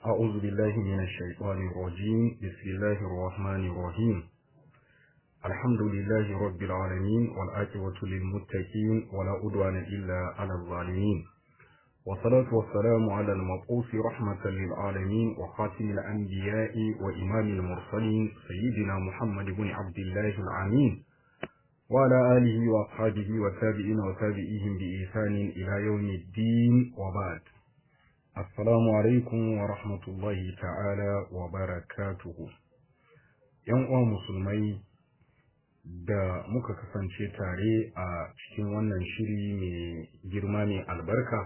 أعوذ بالله من الشيطان الرجيم بسم الله الرحمن الرحيم الحمد لله رب العالمين والآكبة للمتقين ولا أدوان إلا على الظالمين والصلاة والسلام على المبعوث رحمة للعالمين وخاتم الأنبياء وإمام المرسلين سيدنا محمد بن عبد الله العمين وعلى آله وأصحابه والتابعين وتابعيهم بإحسان إلى يوم الدين وبعد Assalamu alaikum wa rahmatullahi ta'ala wa barakatuhu. ‘Yan uwa musulmai da muka kasance tare a cikin wannan shiri mai girma mai albarka,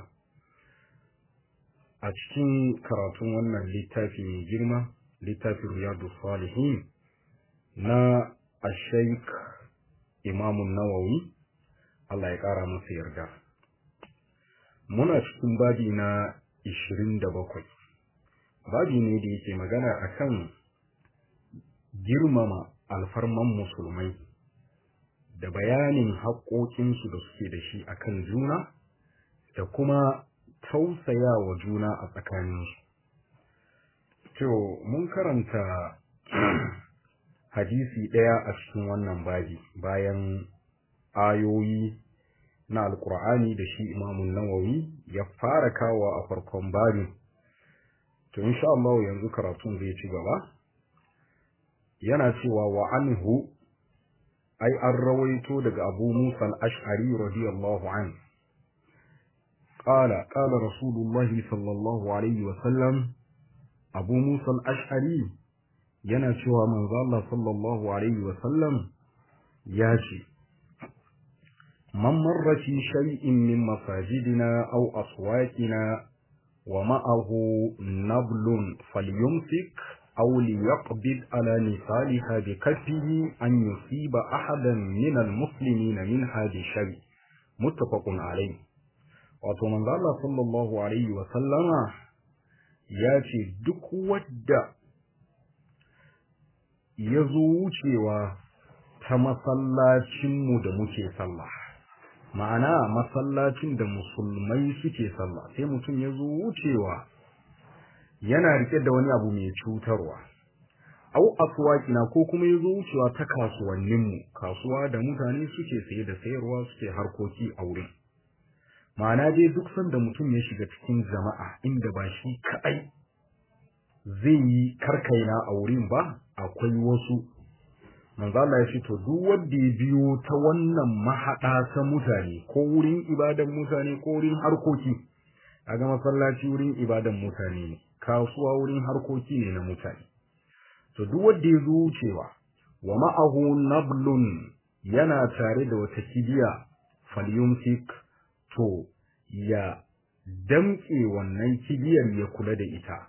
a cikin karatun wannan littafi mai girma, littafin Riyadu Salihin na Ashaik Imamun Nawawi, Allah ya ƙara masa yarda. Muna cikin babi na ishirin da bakwai babi ne da yake magana akan girmama alfarman musulmai da bayanin haƙoƙinsu da suke da shi akan juna da kuma tausaya wa juna a tsakaninsu to mun karanta hadisi ɗaya a cikin wannan babi bayan ayoyi na alkur'ani da shi imamun nawawi ya fara kawo a farkon babin to insha Allah yanzu karatun zai ci gaba yana cewa wa anhu ai an rawaito daga Abu Musa al-Ash'ari radiyallahu an qala qala rasulullahi sallallahu alaihi wa sallam Abu Musa al-Ash'ari yana cewa manzo Allah sallallahu alaihi wa sallam ya ce من مر في شيء من مساجدنا أو أسواقنا ومعه نبل فليمسك أو ليقبض على نسالها بكفه أن يصيب أحدا من المسلمين من هذا الشيء متفق عليه wato manzo Allah sallallahu alaihi wa sallama ya ce duk wadda ya zo wucewa ta masallacinmu da muke sallah ma'ana masallacin da musulmai suke sallah sai mutum ya zo wucewa yana rike da wani abu mai cutarwa au aswaqina ko kuma ya zo wucewa ta kasuwanninmu kasuwa da mutane suke saye da sayarwa suke harkoki a wurin ma'ana dai duk sanda mutum ya shiga cikin jama'a inda ba shi kaɗai zai yi karkaina a wurin ba akwai wasu manzo Allah ya ce to duk wanda ya biyo ta wannan mahada ta mutane ko wurin ibadan mutane ko wurin harkoki kaga masallaci wurin ibadan mutane ne kasuwa wurin harkoki ne na mutane to duk wanda ya zo wucewa wa ma'ahu nablun yana tare da wata kibiya falyumsik to ya damke wannan kibiyar ya kula da ita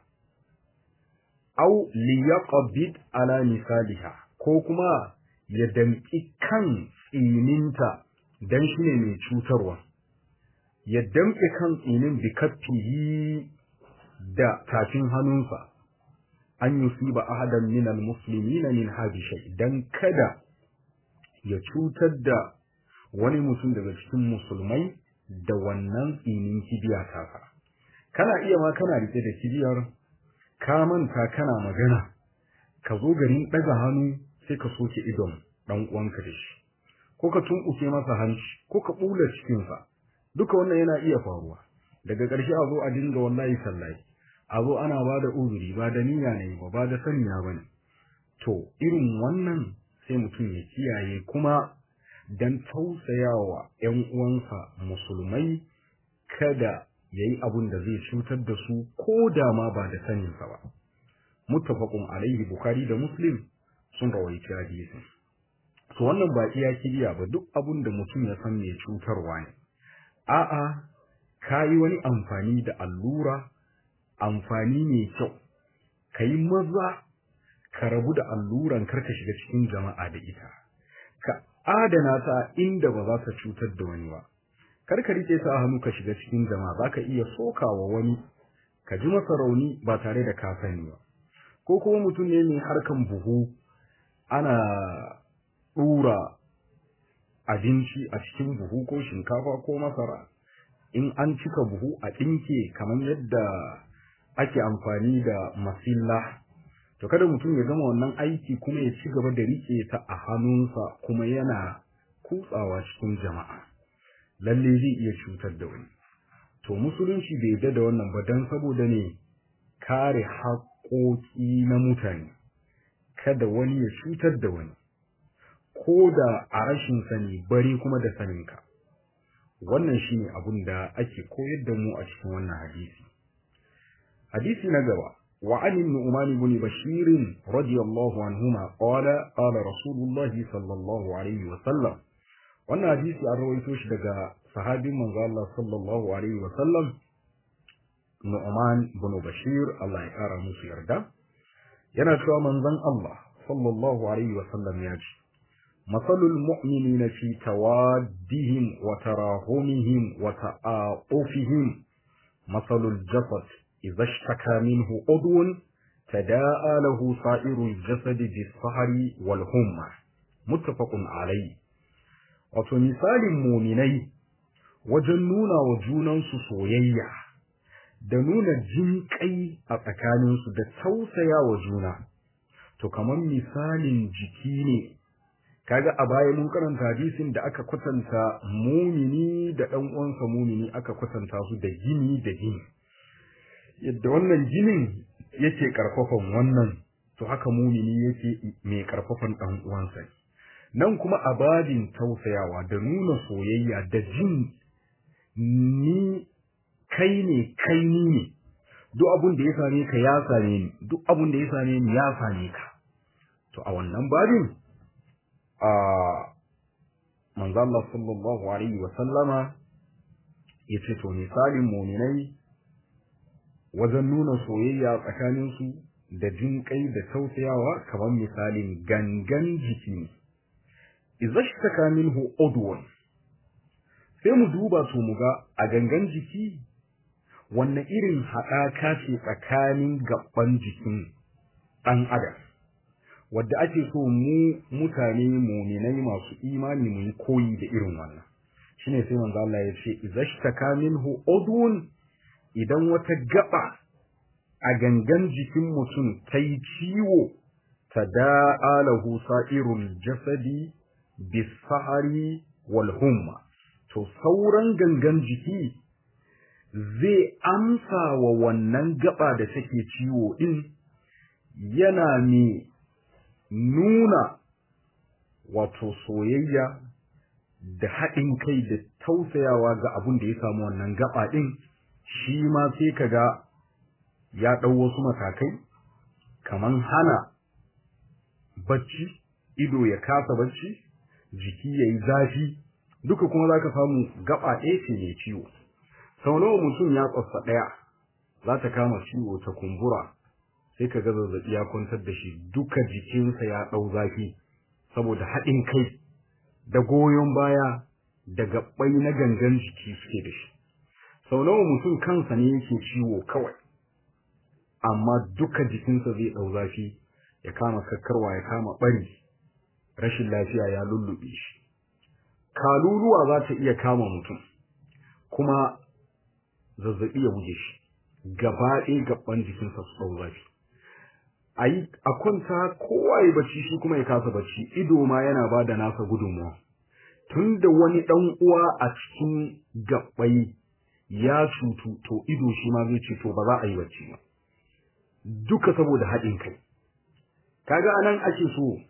au liyaqbid ala misaliha ko kuma ya damƙi kan tsininta don shi ne mai cutarwa, ya damƙe kan tsinin bikaffihi da tafin hannunsa, an yi ba ahadan minal musulmi na min habishai don kada ya cutar da wani mutum daga cikin musulmai da wannan tsinin kibiya tasa. Kana iya ma kana rike da kibiyar, ka manta kana magana, ka zo garin ɗaga hannu sai ka soke idon dan uwanka da shi ko ka tunkuke masa hanci ko ka bula cikin sa duka wannan yana iya faruwa daga ƙarshe a zo a dinga wallahi sallahi a zo ana ba da uzuri ba da niyya ne ba ba da saniya ba ne to irin wannan sai mutum ya kiyaye kuma dan tausayawa ƴan uwansa musulmai kada yayi abun da zai cutar da su ko da ma ba da saninsa ba muttafaqun alaihi bukhari da muslim sun rawaici hadisin to wannan ba iya kibiya ba duk abun da mutum ya san mai cutarwa ne a'a kayi wani amfani da allura amfani mai kyau kayi maza ka rabu da alluran karka shiga cikin jama'a da ita ka adana ta inda ba za ta cutar da wani ba kar ka rike ta a hannu ka shiga cikin jama'a zaka iya sokawa wani ka ji masa rauni ba tare da ka sani ba ko kuma mutum ne mai harkan buhu ana ɗura abinci a cikin buhu ko shinkafa ko masara in an cika buhu a ɗinke kamar yadda ake amfani da masilla to kada mutum ya gama wannan aiki kuma ya ci gaba da rike ta a hannunsa kuma yana kutsawa cikin jama'a lalle zai iya cutar da wani to musulunci bai yarda da wannan ba dan saboda ne kare haƙoƙi na mutane kada wani ya cutar da wani ko da a rashin sani bari kuma da saninka wannan shine abin da ake koyar da mu a cikin wannan hadisi hadisi na gaba wa an nu'man ibn bashir radiyallahu anhuma qala qala rasulullah sallallahu alaihi wa sallam wannan hadisi an rawaito shi daga sahabin manzo Allah sallallahu alaihi wa sallam nu'man ibn bashir Allah ya kara musu yarda yana cewa manzon Allah sallallahu alaihi wa sallam ya ce مثل المؤمنين في توادهم وتراهمهم وتعاطفهم مثل الجسد إذا اشتكى منه عضو تداعى له سائر الجسد بالسهر والهمة متفق عليه wato misalin muminai wajen nuna wa junansu soyayya da nuna jinƙai a tsakaninsu da tausaya wa juna to kamar misalin jiki ne kaga a baya mun karanta hadisin da aka kwatanta mumini da ɗan uwansa mumini aka kwatanta su da gini da gini yadda wannan ginin yake karfafan wannan to haka mumini yake mai karfafan ɗan uwansa nan kuma a babin tausayawa da nuna soyayya da jin ni kai ne kai ni ne duk abun da ya same ka ya same ni duk abun da ya same ni ya same ka to a wannan babin a manzo Allah sallallahu alaihi wa sallama yace to misalin mu'minai wajen nuna soyayya tsakanin su da jin kai da tausayawa kamar misalin gangan jiki ne idza shtaka minhu udwan sai mu duba su mu ga a gangan jiki wanne irin haɗaka ce tsakanin gaban jikin ɗan adam wadda ake so mu mutane muminai masu imani mu yi koyi da irin wannan shine sai manzo Allah ya ce izashtaka minhu udun idan wata gaba a gangan jikin mutum ta yi ciwo tada'a lahu sa'irul jasadi bisahari wal humma to sauran gangan jiki zai amsa wa wannan gaba da take ciwo din yana ne nuna wato soyayya da haɗin kai da tausayawa ga abin da ya samu wannan gaba ɗin shi ma sai ka ga ya ɗau wasu matakai kaman hana bacci ido ya kasa bacci jiki ya yi zafi duka kuma za ka samu gaba ɗaya ce mai ciwo sau nawa mutum ya tsotsa ɗaya za ta kama ciwo ta kumbura sai ka ga zazzaɓi ya kwantar da shi duka jikinsa ya ɗau zafi saboda haɗin kai da goyon baya da gaɓɓai na gangan jiki suke da shi sau nawa mutum kansa ne yake ciwo kawai amma duka jikinsa zai ɗau zafi ya kama kakkarwa ya kama ɓari rashin lafiya ya lullube shi kaluluwa za ta iya kama mutum kuma zazzaɓi ya buge shi gaba ɗaya gaban jikinsa su ɗau zafi a yi a kwanta kowa ya bacci shi kuma ya kasa bacci ido ma yana ba da nasa gudunmawa tun da wani ɗan uwa a cikin gaɓai ya cutu to ido shi ma zai ce to ba za a yi bacci ba duka saboda haɗin kai kaga anan ake so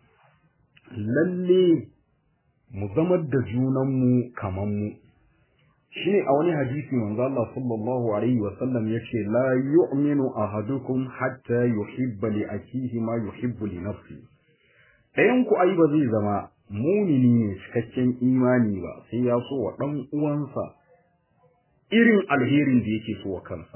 lalle mu zamar da junanmu kaman mu shine a wani hadisi manzo Allah sallallahu alaihi wa sallam yace la yu'minu ahadukum hatta yuhibba li akihi ma yuhibbu li nafsi ɗayan ku ai ba zai zama mumini ne cikakken imani ba sai ya so wa dan uwansa irin alherin da yake so wa kansa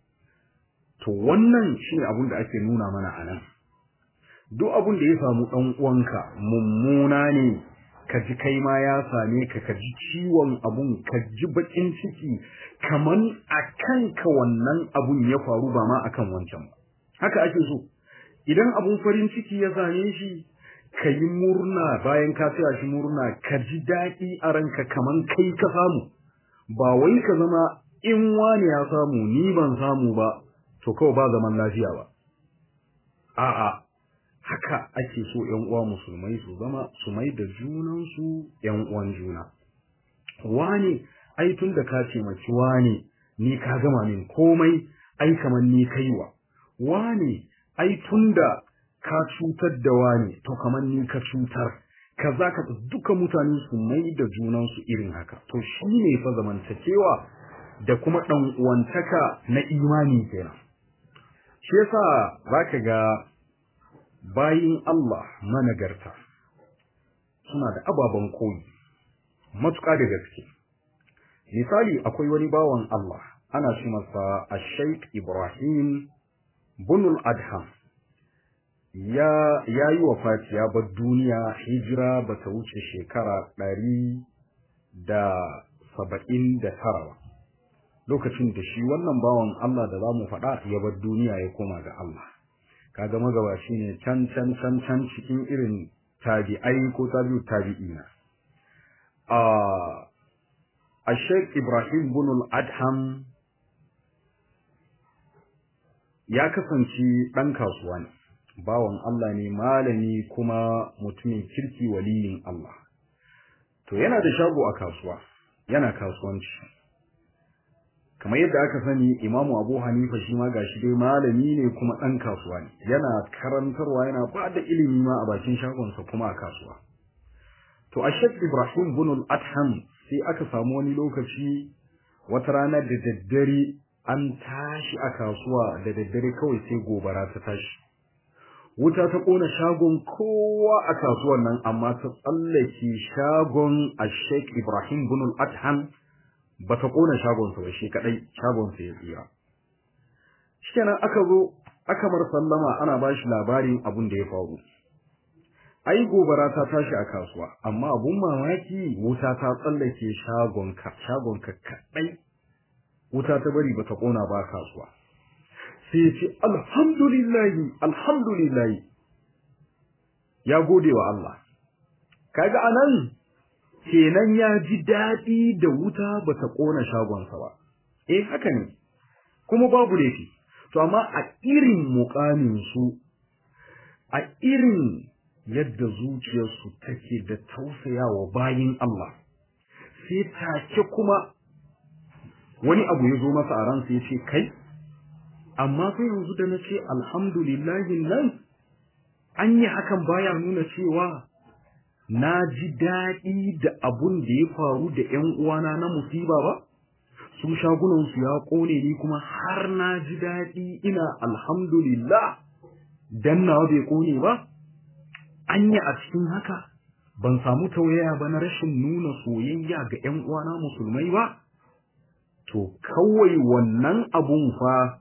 to wannan shine abin da ake nuna mana anan duk abin da ya samu dan uwanka mummuna ne ka ji kai ma ya same ka ka ji ciwon abun ka ji bakin ciki kaman a kanka wannan abun ya faru ba ma akan wancan ba haka ake so idan abun farin ciki ya same shi ka yi murna bayan ka tsaya shi murna ka ji daɗi a ranka kaman kai ka samu ba wai ka zama in wani ya samu ni ban samu ba to kawai ba zaman lafiya ba a'a haka ake so ƴan uwa musulmai su zama su mai da junansu ƴan uwan juna wane ai tun da ka ce maki wane ni ka gama min komai ai kamar ni kaiwa wane ai tun da ka cutar da wane to kamar ni ka cutar kaza ka duka mutane su mai da junansu irin haka to shi ne fa zamantakewa da kuma ɗan uwantaka na imani kenan shi yasa zaka ga bayin Allah managarta suna da ababen koyi matuƙa da gaske misali akwai wani bawan Allah ana ce masa Sheikh Ibrahim Bunul Adham ya yayi wafati ya bar duniya hijira bata wuce shekara ɗari da saba'in da tara lokacin da shi wannan bawan Allah da za mu faɗa ya bar duniya ya koma ga Allah kaga magabaci ne can can can can cikin irin tabi'ai ko tabi'u tabi'ina a a Sheikh Ibrahim bin al-Adham ya kasance ɗan kasuwa ne bawan Allah ne malami kuma mutumin kirki waliyin Allah to yana da shago a kasuwa yana kasuwanci kamar yadda aka sani imamu abu hanifa shi ma gashi dai malami ne kuma ɗan kasuwa ne yana karantarwa yana ba da ilimi ma a bakin shagonsa kuma a kasuwa to a shek ibrahim bin al-adham sai aka samu wani lokaci wata rana da daddare an tashi a kasuwa da daddare kawai sai gobara ta tashi wuta ta kona shagon kowa a kasuwan nan amma ta tsallake shagon a shek ibrahim bin al-adham ba ta kona shagonsa ba shi kadai shagonsa ya tsira shikenan aka zo aka mar sallama ana ba shi labarin abin da ya faru ai gobara ta tashi a kasuwa amma abun mamaki wuta ta tsallake shagonka shagonka kadai wuta ta bari ba ta kona ba kasuwa sai ya ce alhamdulillahi alhamdulillahi ya gode wa Allah kaga anan kenan ya ji daɗi da wuta ba ta ƙona shagonsa ba. Eh haka ne, kuma babu laifi, to amma a irin muƙaminsu, a irin yadda zuciyarsu take da tausayawa bayin Allah, sai take kuma wani abu ya zo masa a ransa ya ce, Kai, amma sai yanzu da na ce alhamdulillahi nan, an yi hakan baya nuna cewa na ji daɗi da abun da ya faru da ‘yan uwana na musiba ba, su shagunansu ya ƙone ni kuma har na ji daɗi ina alhamdulillah dan nawa bai ƙone ba, anya a cikin haka ban samu tauyaya ba na rashin nuna soyayya ga ‘yan uwana musulmai ba, to kawai wannan abun fa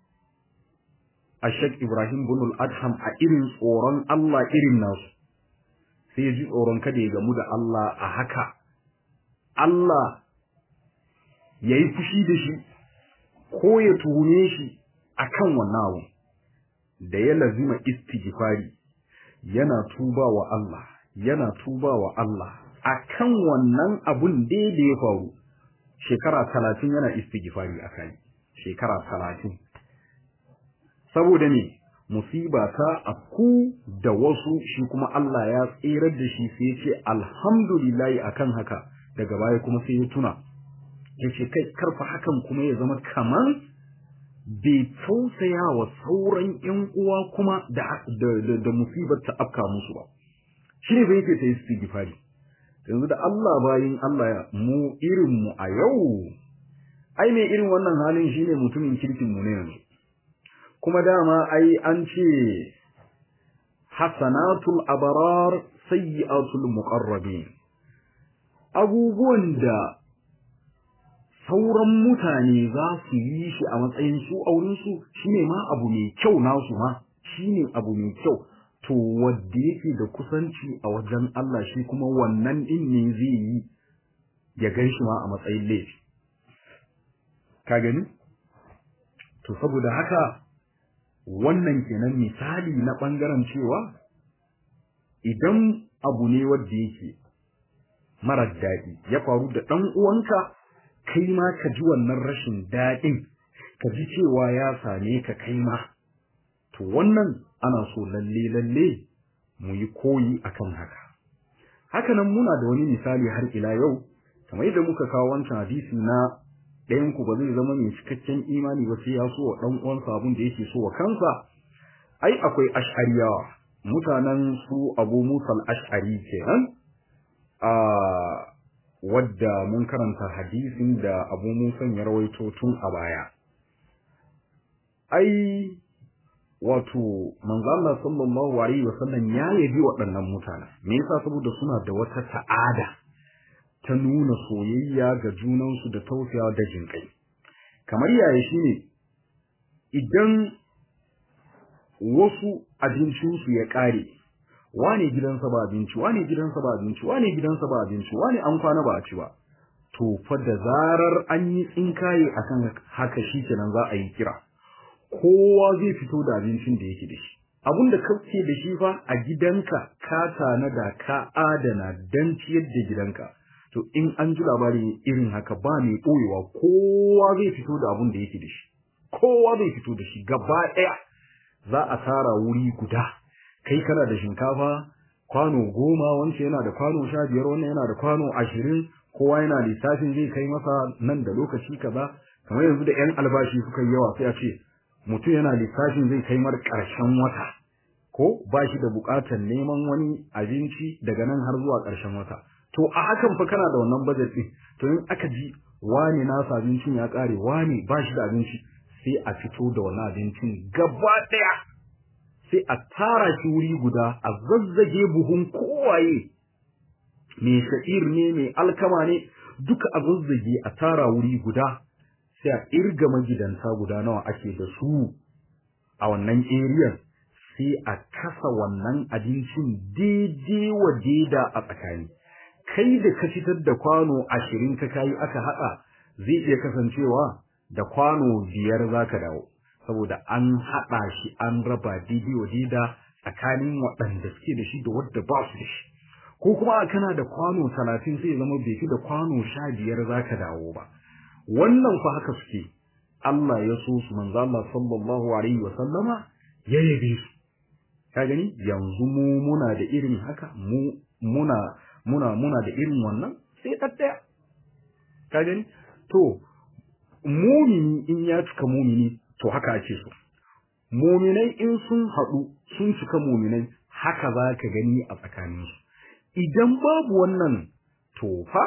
a Sheikh Ibrahim bin al-Adham a irin tsoron Allah irin nasu. sai ya ji tsoron kada ya gamu da Allah a haka, Allah ya yi fushi da shi ko ya tuhume shi a kan wannan abu, da ya lazima istighfari yana tuba wa Allah, yana tuba wa Allah a kan wannan abun da ya faru, shekara talatin yana istighfari a kai, shekara talatin. Saboda ne, musiba ta afku da wasu shi kuma Allah ya tsirar da shi sai ce alhamdulillahi akan haka daga baya kuma sai ya tuna ya ce kai karfa hakan kuma ya zama kaman bai tausaya wa sauran ƴan uwa kuma da da, da, musibar ta afka musu ba shi ne bai ta yi istighfari yanzu da Allah bayin Allah mu irin mu a yau ai mai irin wannan halin shine mutumin kirkin mu ne yanzu kuma dama ai an ce hasanatul abrar sayyi'atul muqarrabin abubuwan da sauran mutane za su yi shi a matsayin su auren su shine ma abu mai kyau nasu ma shine abu mai kyau to wanda yake da kusanci a wajen Allah shi kuma wannan din ne zai yi ya gan shi ma a matsayin laifi ka gani to saboda haka wannan kenan misali na ɓangaren cewa idan abu ne wadda yake marar daɗi ya faru da ɗan uwanka kai ma ka ji wannan rashin daɗin ka ji cewa ya same ka kai ma to wannan ana so lalle lalle mu yi koyi akan haka haka nan muna da wani misali har ila yau kamar yadda muka kawo wancan hadisi na ɗayan ku ba zai zama mai cikakken imani ba sai ya so wa ɗan uwansa abin da yake so wa kansa ai akwai ash'ariyawa mutanen su abu musal ash'ari kenan a wadda mun karanta hadisin da abu musan ya rawaito tun a baya ai wato manzo Allah sallallahu alaihi wasallam ya yabi waɗannan mutanen me yasa saboda suna da wata ta'ada ta nuna soyayya ga junansu da tausayawa da jinkai kamar yaya shine idan wasu abincinsu ya ƙare wane gidansa ba abinci wane gidansa ba abinci wane gidansa ba abinci wane an kwana ba a ci ba to fa da zarar an yi tsinkaye akan haka shi kenan za a yi kira kowa zai fito da abincin da yake da shi abin da kake da shi fa a gidanka ka tanada ka adana dan ciyar da gidanka to in an ji labari irin haka ba mai ɓoyewa kowa zai fito da abin da yake da shi kowa zai fito da shi gaba ɗaya za a tara wuri guda kai kana da shinkafa kwano goma wance yana da kwano sha biyar wannan yana da kwano ashirin kowa yana lissafin zai kai masa nan da lokaci kaza kamar yanzu da yan albashi suka yi yawa sai a ce mutum yana lissafin zai kai mar ƙarshen wata ko ba shi da buƙatar neman wani abinci daga nan har zuwa ƙarshen wata to a hakan fa kana da wannan budget ɗin to in aka ji wani nasa abincin ya ƙare wani ba shi da abinci sai a fito da wani abincin gaba ɗaya sai a tara shi wuri guda a zazzage buhun kowaye mai sha'ir ne mai alkama ne duka a zazzage a tara wuri guda sai a irga magidanta guda nawa ake da su a wannan eriyan sai a kasa wannan abincin daidai wa daida a tsakani kai da ka fitar da kwano ashirin ka kayi aka haɗa zai iya kasancewa da kwano biyar za ka dawo saboda an haɗa shi an raba daidai wa daida tsakanin waɗanda suke da shi da wadda ba su da shi ko kuma kana da kwano talatin sai zama bai fi da kwano sha biyar za ka dawo ba wannan fa haka suke Allah ya so su manzo Allah sallallahu alaihi wa sallama ya yabe su ka gani yanzu mu muna da irin haka mu muna muna muna da irin wannan sai ɗaɗɗaya ka gani to mumini in ya cika mumini to haka ake so muminai in sun haɗu sun cika muminai haka za ka gani a tsakaninsu idan babu wannan to fa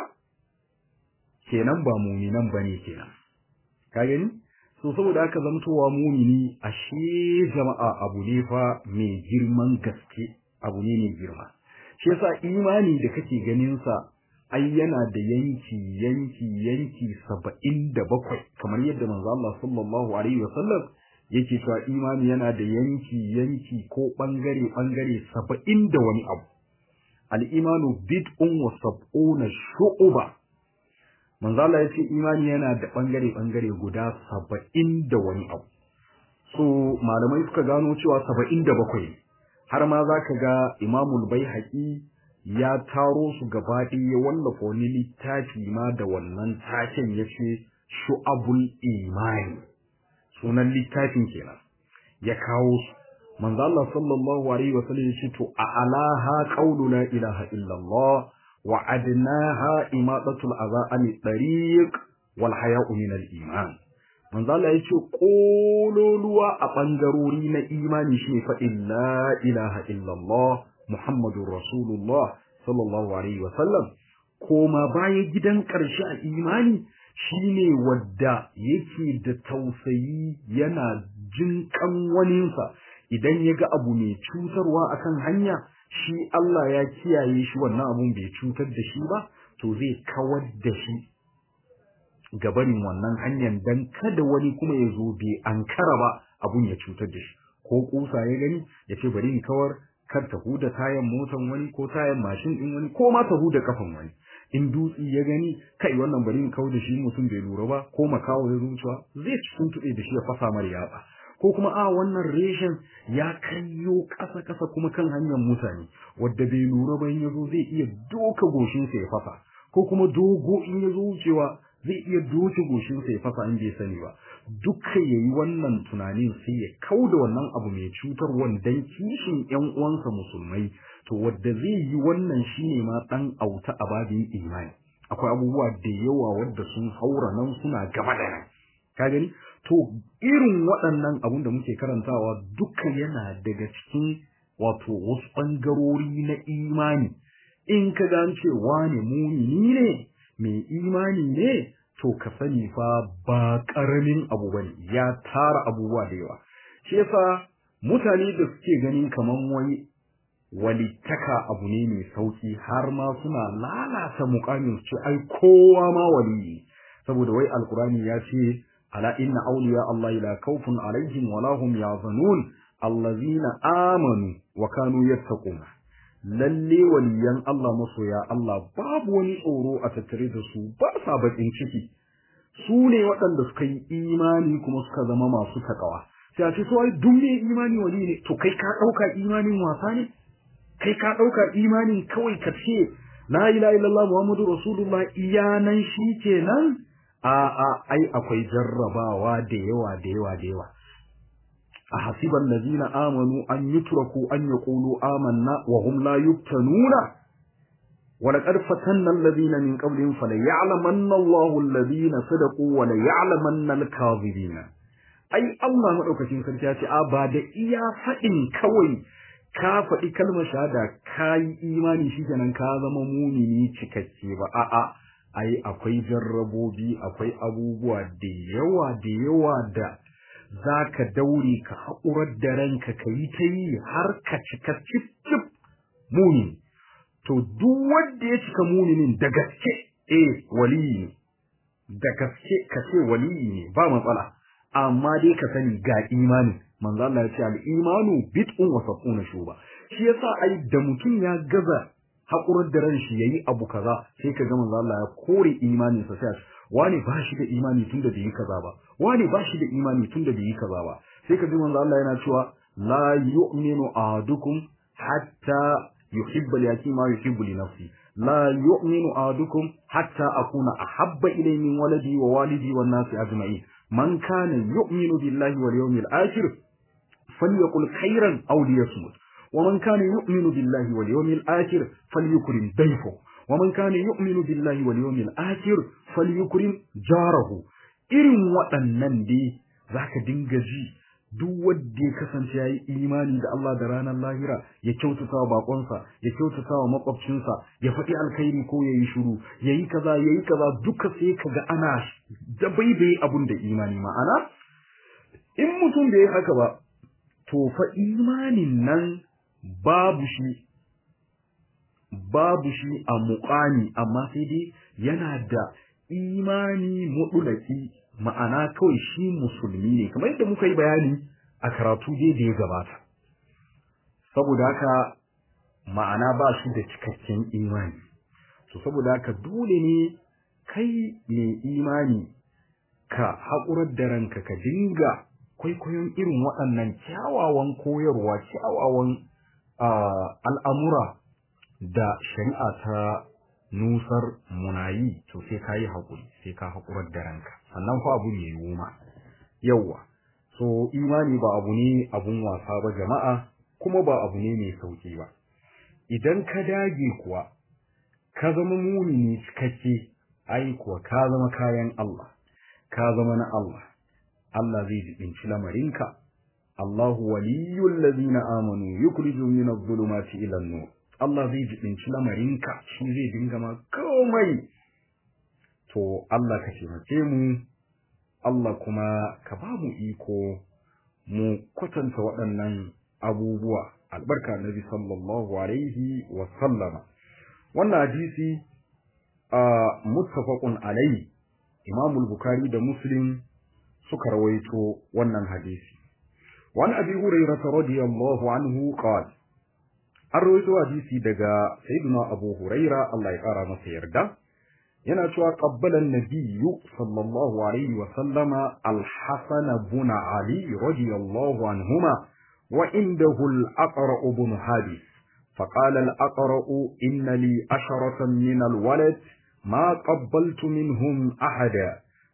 kenan ba muminan bane kenan ka gani so saboda haka zamtowa mumini ashe jama'a abu ne fa mai girman gaske abu ne mai girma shi yasa imani da kake ganin sa ai yana da yanki yanki yanki saba'in da bakwai kamar yadda manzo Allah sallallahu alaihi wasallam yake cewa imani yana da yanki yanki ko bangare bangare saba'in da wani abu al-imanu bid'un wa sab'una shu'uba manzo Allah yace imani yana da bangare bangare guda saba'in da wani abu so malamai suka gano cewa saba'in da bakwai har ma zaka ga imamul baihaqi ya taro su gaba ɗaya ya wallafa wani littafi ma da wannan taken ya ce shu'abul imani sunan littafin kenan ya kawo su manzo Allah sallallahu alaihi wa sallam ya ce to a alaha qawlu la ilaha illa Allah wa adnaha imatatul adha an tariq wal haya'u min al iman manzo Allah ya ce kololuwa a bangarori na imani shi fa illa ilaha illa Allah Muhammadun Rasulullah sallallahu Alaihi wasallam, koma bayan gidan ƙarshe a imani shine wadda yake da tausayi yana jin waninsa idan ya ga abu mai cutarwa akan hanya shi Allah ya kiyaye shi wannan abun bai cutar da shi ba to zai kawar da shi gabanin wannan hanyar dan kada wani kuma ya zo bai ankara ba abun ya cutar da shi ko kusa ya gani ya ce bari in kawar kar ta huda tayan motan wani ko tayan mashin din wani ko ma ta huda kafan wani in dutsi ya gani kai wannan bari in kau da shi mutum bai lura ba ko makawo ya zuciya zai cikin tuɗe da shi ya fasa mar yatsa ko kuma a wannan reshen ya kayyo ƙasa ƙasa kuma kan hanyar mutane wadda bai lura ba in ya zo zai iya doka goshinsa ya fasa ko kuma dogo in ya zo wucewa zai iya doce goshinsa ya fasa in bai sani ba duka yayi wannan tunanin sai ya kauda wannan abu mai cutar dan kishin ƴan uwansa musulmai to wanda zai yi wannan shine ma dan auta a babin imani akwai abubuwa da yawa wadda sun haura nan suna gaba da nan ka gani to irin waɗannan abun da muke karantawa duka yana daga cikin wato wasu ɓangarori na imani in ka ga ce wane mumini ne mai imani ne to ka sani fa ba ƙaramin abu bane ya tara abubuwa da yawa shi yasa mutane da suke ganin kaman wani walittaka abu ne mai sauki har ma suna lalata mukamin su ce ai kowa ma waliyi saboda wai alkurani ya ce ala inna awliya Allah la khawfun alaihim wa la hum yahzanun allazina amanu wa kanu yattaquna lalle waliyan Allah masoya Allah babu wani tsoro a tattare da su ba sa bakin ciki su ne waɗanda suka yi imani kuma suka zama masu takawa sai a ce so ai duk mai imani wali ne to kai ka ɗauka imanin wasa ne kai ka ɗauka imanin kawai ka ce la ilaha illallah muhammadu rasulullah iyanan shi kenan a a ai akwai jarrabawa da yawa da yawa da yawa a hasiban lazina amanu an yutraku an yaqulu amanna wa hum la yuftanuna wa laqad fatanna alladhina min qablihim falaya'lamanna Allahu alladhina sadaqu wa laya'lamanna al-kadhibina ai Allah madaukakin sarki ya ce a ba da iya fadin kawai ka faɗi kalmar shahada ka yi imani shi kenan ka zama mumini cikakke ba a'a ai akwai jarrabobi akwai abubuwa da yawa da yawa da za ka daure ka haƙurar da ranka ka yi ta yi har ka cika cif muni to duk wanda ya cika muminin da gaske eh waliyi ne da gaske ka ce waliyi ne ba matsala amma dai ka sani ga imani manzo Allah ya ce al-imanu bid'un wa sab'una shuba shi yasa ai da mutum ya gaza hakurar da ran shi yayi abu kaza sai ka ga manzo Allah ya kore imanin sa sai wani ba shi da imani tunda bai yi kaza ba wani ba shi da imani tunda bai yi kaza ba sai ka ji manzo Allah yana cewa la yu'minu ahadukum hatta yuhibba li akhi ma yuhibbu li nafsi la yu'minu ahadukum hatta akuna ahabba ilayhi min waladi wa walidi wan nasi ajma'in man kana yu'minu billahi wal yawmil akhir falyaqul khairan aw liyasmut ومن كان يؤمن بالله واليوم الآخر فليكرم ضيفه ومن كان يؤمن بالله واليوم الآخر فليكرم جاره irin waɗannan dai zaka dinga ji duk wanda ya kasance yayi imani da Allah da ranar lahira ya kyautata wa bakonsa ya kyautata wa makwabcinsa ya faɗi alkhairi ko yayi shiru yayi kaza yayi kaza duka sai kaga ana dabaibaye abun da imani ma'ana in mutum bai haka ba to fa imanin nan babu shi babu shi a muƙami amma sai dai yana da imani mudulaki ma'ana kawai shi musulmi ne kamar yadda muka yi bayani a karatu dai da ya gabata saboda haka ma'ana ba shi da cikakken imani to saboda haka dole ne kai mai imani ka haƙurar da ranka ka dinga kwaikwayon irin waɗannan kyawawan koyarwa kyawawan al'amura da shari'a ta nusar munayi to sai ka yi haƙuri sai ka haƙurar da ranka sannan fa abu ne noma yawwa so imani ba abu ne abun wasa ba jama'a kuma ba abu ne mai sauki ba idan ka dage kuwa ka zama mumini cikakke ai kuwa ka zama kayan Allah ka zama na Allah Allah zai jibinci lamarinka Allahu waliyyul ladina amanu yukhrijuhum min adh-dhulumati ila an-nur Allah zai jibinci lamarinka shi zai dinga ma komai to Allah ka taimake mu Allah kuma ka ba mu iko mu kwatanta waɗannan abubuwa albarka nabi sallallahu alaihi wa sallama wannan hadisi a muttafaqun alaihi Imam al-Bukhari da Muslim suka rawaito wannan hadisi wani abi hurairah radiyallahu anhu qala an rawaito hadisi daga sayyidina abu huraira Allah ya kara masa yarda yana cewa qabbala an-nabiyyu sallallahu alaihi wa sallama al-hasan ibn ali radiyallahu anhuma wa indahu al-aqra ibn hadis فقال الأقرأ إن لي عشرة من الولد ما قبلت منهم أحدا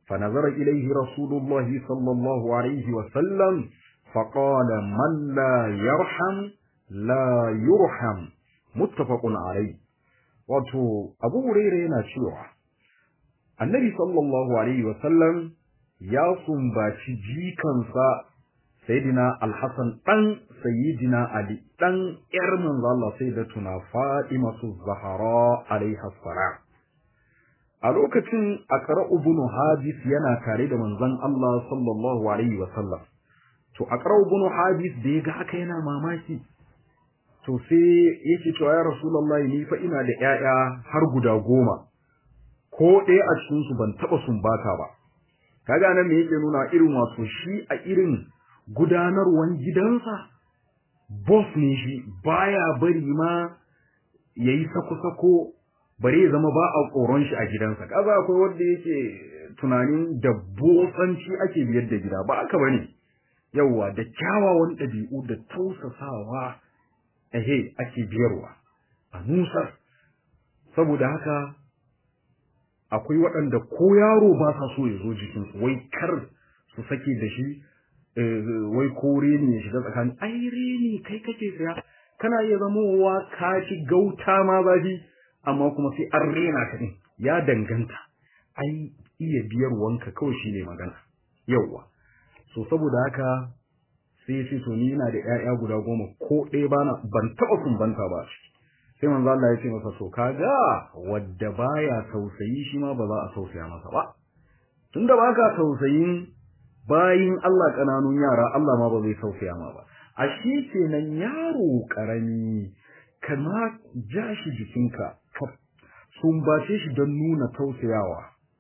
فنظر إليه رسول الله صلى الله عليه وسلم فقال من لا يرحم لا يرحم متفق عليه wato abu huraira yana cewa annabi sallallahu alaihi wasallam ya sumbaci jikansa sayyidina alhassan dan sayyidina ali dan yar manzo Allah sayyidatuna fatimatu zahra alaiha salam a lokacin akara ibn hadis yana tare da manzon Allah sallallahu alaihi wasallam to akara ibn hadis da ya ga haka yana mamaki to sai yake cewa ya rasulullahi ni fa ina da ƴaƴa har guda goma ko ɗaya a cikin su ban taba sumbata ba kaga nan me yake nuna irin wato shi a irin gudanarwan gidansa boss ne shi baya bari ma yayi sako-sako bare ya zama ba a tsoron shi a gidansa kaza akwai wanda yake tunanin da botsanci ake biyar da gida ba aka bane yawwa da kyawawan ɗabi'u da tausasawa ehe ake biyarwa a nusar saboda haka akwai waɗanda ko yaro ba sa so ya zo jikinsu wai kar su sake da shi wai ko reni ya shiga tsakanin ai reni kai kake saya kana iya zamowa ka ci gauta ma zafi amma kuma sai an rena ka din ya danganta ai iya biyar wanka kawai shine magana yauwa so saboda haka sai sai to ni ina da ƴaƴa guda goma ko ɗaya bana ban taɓa sumbanta ba sai manzo Allah ya ce masa to kaga wadda baya tausayi shi ma ba za a tausaya masa ba tunda baka tausayin bayin Allah kananun yara Allah ma ba zai tausaya ma ba a shi kenan yaro karami kama ja shi jikinka ka sumbace shi don nuna tausayawa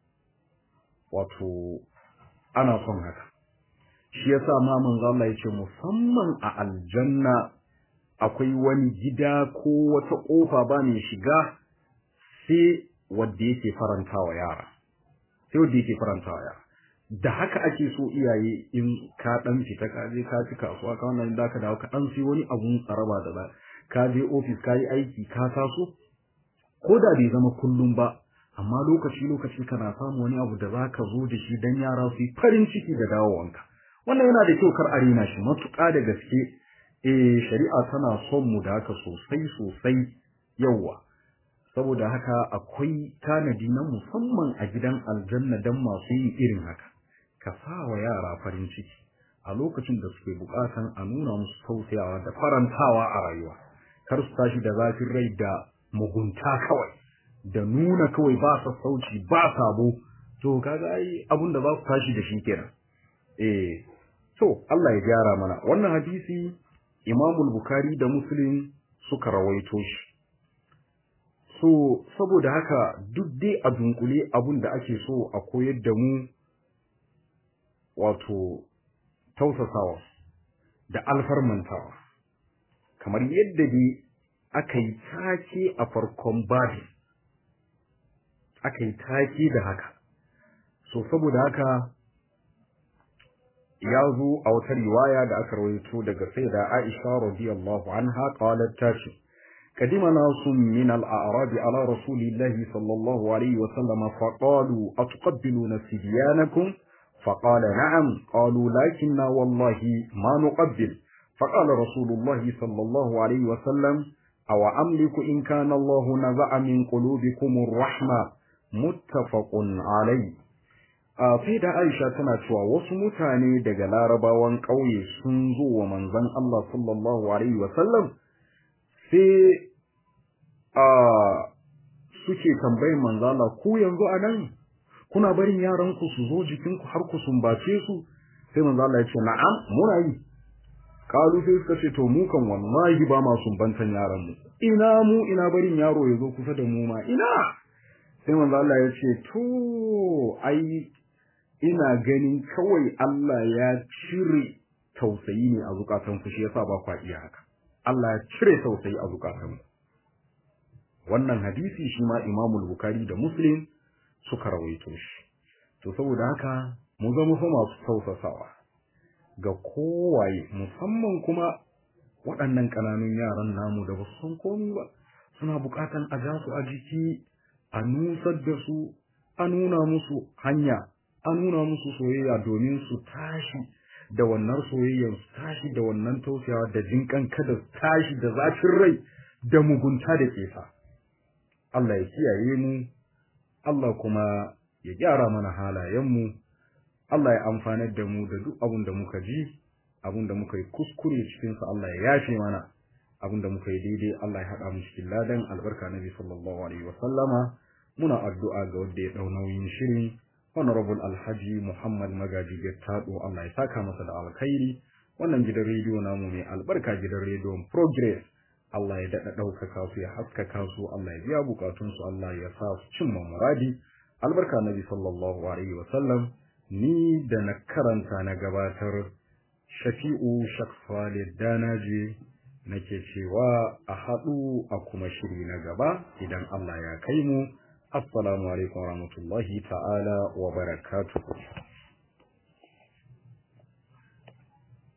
wato ana son haka shi yasa ma manzo Allah yace musamman a aljanna akwai wani gida ko wata kofa ba mai shiga sai wanda yake farantawa yara sai wanda yake farantawa yara da haka ake so iyaye in ka dan fita ka je ka ci kasuwa ka wannan da ka dawo ka dan sai wani abun tsaraba da ka je office ka yi aiki ka taso ko da bai zama kullum ba amma lokaci lokaci kana samu wani abu da zaka zo da shi dan yara su yi farin ciki da dawowanka wannan yana da kyau kar a rena shi matuƙa da gaske eh shari'a tana son mu da haka sosai sosai yawa saboda haka akwai tanadi na musamman a gidan aljanna dan masu yin irin haka ka sa wa yara farin ciki a lokacin da suke bukatan a nuna musu tausayawa da farantawa a rayuwa kar su tashi da zafin rai da mugunta kawai da nuna kawai ba sassauci ba sabo to kaga ai abun da za su tashi da shi kenan eh to Allah ya gyara mana wannan hadisi Imam Bukhari da Muslim suka rawaito shi so saboda haka duk dai a dunkule abun da ake so a koyar da mu wato tausasawa da alfarmantawa kamar yadda dai aka yi take a farkon babi aka yi take da haka so saboda haka ya zo a wata riwaya da aka rawaito daga sayyida Aisha radiyallahu anha qalat tashi قدم ناس من الأعراب على رسول الله صلى الله عليه وسلم فقالوا أتقبلون سبيانكم فقال نعم قالوا لكننا والله ما نقبل فقال رسول الله صلى الله عليه وسلم أو أملك إن كان الله نزع من قلوبكم الرحمة متفق عليه sai da Aisha tana cewa wasu mutane daga larabawan ƙauye sun zo wa manzon Allah sallallahu alaihi wa sallam sai a suke tambayin manzon Allah ku yanzu a nan kuna barin yaran ku su zo jikin ku har ku sumbace su sai manzon Allah ya ce na'am muna yi kalu sai suka ce to mu kan wallahi ba ma sumbantan yaran mu ina mu ina barin yaro ya zo kusa da mu ma ina sai manzon Allah ya ce to ai ina ganin kawai Allah ya cire tausayi ne a zukatanku shi yasa ba kwa iya haka Allah ya cire tausayi a zukatanku wannan hadisi shi ma Imam Bukhari da Muslim suka rawaito shi to saboda haka mu zama fa masu tausasawa ga kowaye musamman kuma waɗannan ƙananun yaran namu da ba su san komai ba suna buƙatan a ja su a jiki a nusar da su a nuna musu hanya a nuna musu soyayya domin su tashi da wannan soyayyar su tashi da wannan tausayawa da jinkan kada su tashi da zafin rai da mugunta da kesa Allah ya kiyaye mu Allah kuma ya gyara mana halayenmu Allah ya amfanar da mu da duk abin da muka ji abin da muka yi kuskure cikinsa Allah ya yafe mana abin da muka yi daidai Allah ya haɗa mu cikin ladan albarka nabi sallallahu alaihi wa sallama muna addu'a ga wanda ya dau nauyin shirin honorable alhaji muhammad magaji gettado Allah ya saka masa da alkhairi wannan gidan rediyo namu mai albarka gidan rediyon progress Allah ya daɗa ɗaukaka su ya haskaka su Allah ya biya bukatunsu Allah ya sa su cimma muradi albarka nabi sallallahu alaihi wa sallam ni da na karanta na gabatar shafi'u shakfale danaje nake cewa a haɗu a kuma shiri na gaba idan Allah ya kai mu assalamu alaikum warahmatullahi ta'ala wa barakatuh